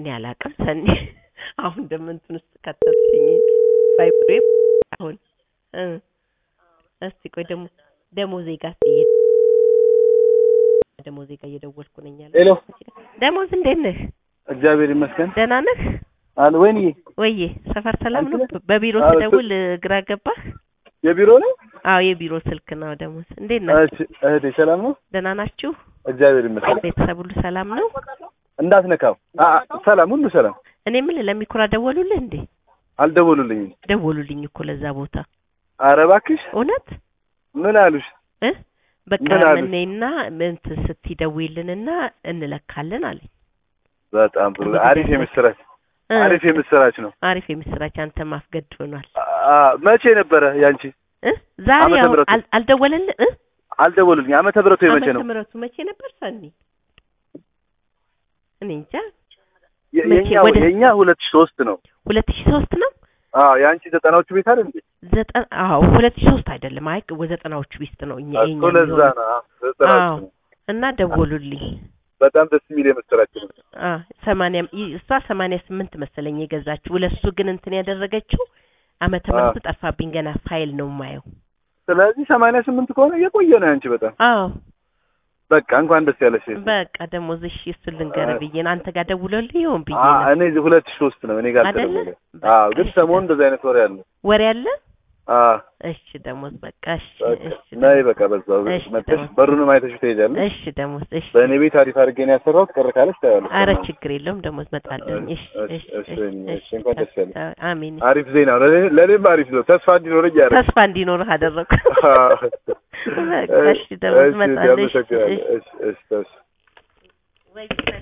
እኔ አላውቅም ሰኒ አሁን ደግሞ እንትን ውስጥ ከተትሽኝ ቫይብሬ አሁን እ እስቲ ቆይ ደግሞ ደሞዜ ጋር ስትሄድ ደሞዜ ጋር እየደወልኩ ነኝ አለ ሄሎ ደሞዝ እንዴት ነህ እግዚአብሔር ይመስገን ደህና ነህ አለ ወይንዬ ወይዬ ሰፈር ሰላም ነው አንተ ነህ? በቢሮ አዎ፣ ስደውል ግራ ገባህ የቢሮ ነው አዎ የቢሮ ስልክ ነው ደሞዝ እንዴት ናችሁ እሺ እህቴ ሰላም ነው ደህና ናችሁ እግዚአብሔር ይመስገን ቤተሰብ ሁሉ ሰላም ነው እንዳትነካው አ አ፣ ሰላም ሁሉ ሰላም እኔ ምን ለሚኩራ ደወሉልህ እንዴ አልደወሉልኝም ደወሉልኝ እኮ ለዛ ቦታ ኧረ እባክሽ እውነት ምን አሉሽ እ በቃ ምን አሉት? እኔና እንትን ስትደውይልንና እንለካለን አለኝ በጣም ጥሩ እንግዲህ አሪፍ ደስ- የምስራች እ፣ አሪፍ የምስራች ነው አሪፍ የምስራች አንተ ማፍገድ ሆኗል አ መቼ ነበረ ያንቺ እ ዛሬ ዓመተ አሁን ምሕረቱ? አል- አልደወለልህ እ አልደወሉልኝ ዓመተ ምሕረቱ የመቼ ነው ዓመተ ምሕረቱ መቼ ነበር ሰኒ እኔ እንጃ የ- መቼ? የኛ ወደ- የኛ ሁለት ሺህ ሶስት ነው ሁለት ሺህ ሶስት ነው አዎ የአንቺ ዘጠናዎቹ ቤት አይደል እንዴ ዘጠና አዎ ሁለት ሺህ ሶስት አይደለም አይ ዘጠናዎቹ ውስጥ ነው እኛ የኛ እኮ ለዛ የሚሆነው። ነው አዎ፣ ዘጠናዎቹ አዎ። ነው እና ደወሉልኝ በጣም ደስ የሚል የምስራች ነው አ ሰማንያ ይ- እሷ ሰማንያ ስምንት መሰለኝ የገዛችው ለሱ ግን እንትን ያደረገችው ዓመተ አዎ። ምሕረቱ ጠፋብኝ ገና ፋይል ነው የማየው ስለዚህ ሰማንያ ስምንት ከሆነ የቆየ ነው ያንቺ በጣም አዎ በቃ እንኳን ደስ ያለሽ በቃ ደሞዝ እሺ እሱን ልንገርህ ብዬ ነው አንተ ጋር ደውሎልህ ይሆን ብዬ አ- ነው እኔ እዚህ ሁለት ሺህ ሶስት ነው እኔ ጋር አይደለ? ተደወለ በቃ አዎ ግን እሺ ሰሞኑን እንደዚህ አይነት ወሬ አለ ወሬ አለ አዎ እሺ ደሞዝ በቃ እሺ በቃ እሺ ነይ ደሞዝ በቃ በዛው እሺ መጥተሽ ደሞዝ በሩንም አይተሽ ትሄጃለሽ እሺ ደሞዝ እሺ በእኔ ቤት አሪፍ አድርጌ ነው ያሰራሁት ቀረ ካለሽ ታያለሽ አረ ችግር የለውም ደሞዝ መጣለኝ እሺ እሺ፣ እሺ እሺ፣ እሺ እሺ፣ እንኳን ደስ ያለሽ። አሜን አሪፍ ዜና ነው ለእኔ- ለእኔም አሪፍ ነው ተስፋ እንዲኖረኝ ያደረግ ተስፋ እንዲኖርህ አደረኩ በቃ እሺ ደሞዝ መጣለኝ እሺ አመሰግናለሁ እሺ እሺ እሺ እሺ ወይ